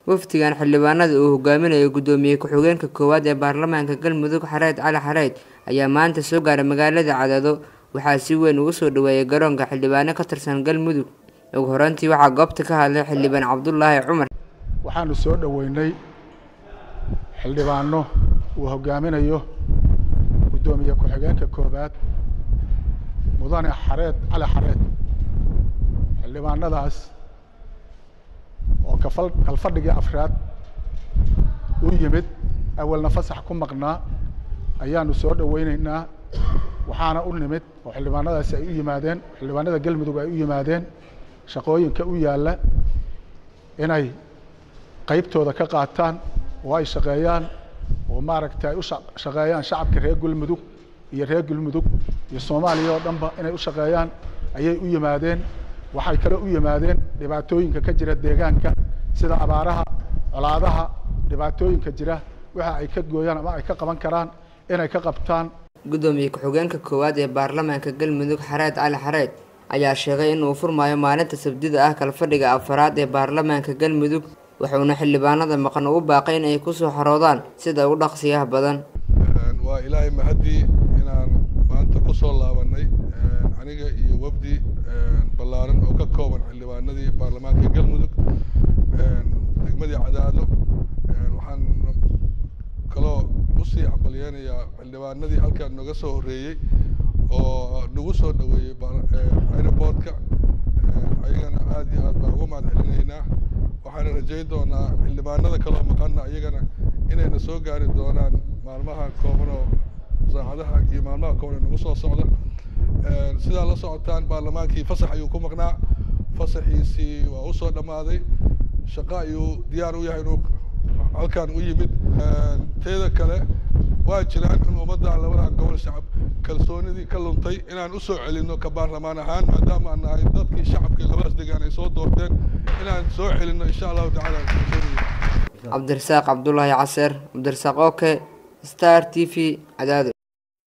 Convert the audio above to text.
wafdigan xildhibaanada uu hogaaminayo guddoomiye ku-xigeenka koowaad ee baarlamaanka galmudug xareed cali xareed ayaa maanta soo gaaray magaalada cadaado waxaa si weyn ugu soo dhaweeyay garoonka xildhibaano ka tirsan galmudug ugu horeyntii waxaa goobta ka hadlay xildhibaan cabdulaahi cumar waxaanu soo dhoweynay xildhibaano uu hogaaminayo guddoomiye ku-xigeenka koowaad mudane xareed cali xareed xildhibaanadaas oo kafal kalfadhigii afraad u yimid awalna fasax ku maqnaa ayaanu soo dhoweyneynaa waxaana u nimid oo xildhibaanadaasi ay u yimaadeen xildhibaanada galmudug ay u yimaadeen shaqooyinka u yaalla inay qeybtooda ka qaataan oo ay shaqeeyaan oo maaragta ay u shaqeeyaan shacabka reer galmudug iyo reer galmudug iyo soomaaliya oo dhanba inay u shaqeeyaan ayay u yimaadeen waxay kale u yimaadeen dhibaatooyinka ka jira deegaanka sida abaaraha colaadaha dhibaatooyinka jira waxa ay ka gooyaan ama ay ka qaban karaan inay ka qabtaan guddoomiye ku-xigeenka koowaad ee baarlamaanka galmudug xareed cali xareed ayaa sheegay in uu furmaayo maalinta sabdida ah kalfadhiga afaraad ee baarlamaanka galmudug wuxuuna xildhibaanada maqan ugu baaqay in ay kusoo xaroodaan sida ugu dhaqsiyaha badan waa ilaahay mahadii inaan maanta kusoo laabanay aniga iyo wafdi ballaaran oo ka kooban xildhibaanadii baarlamaanka galmudug degmadii cadaado waxaan kaloo usii cabaliyeynayaa xildhibaanadii halkaan nooga soo horreeyey oo nagu soo dhaweeyey aeroportka ayagana aada iyo aad baan uga mahad celinaynaa waxaana rajayn doonaa xildhibaanada kaloo maqana iyagana inayna soo gaari doonaan maalmaha kooban oo saacadaha iyo maalmaha kooban ee nagu soo socda sidaa la socotaan baarlamaankii fasax ayuu ku maqnaa fasaxiisii waa usoo dhammaaday shaqo ayuu diyaar u yahay inuu halkaan u yimid teeda kale waa jiraan in ummadda labada gobol shacab kalsoonidii ka luntay inaan usoo celino ka baarlamaan ahaan maadaama aan nahay dadkii shacabkii labadaas degaan ay soo doorteen inaan soo celino insha allahu tacaala cabdirasaaq cabdulaahi caseer cabdirasaaq oke star t v cadaado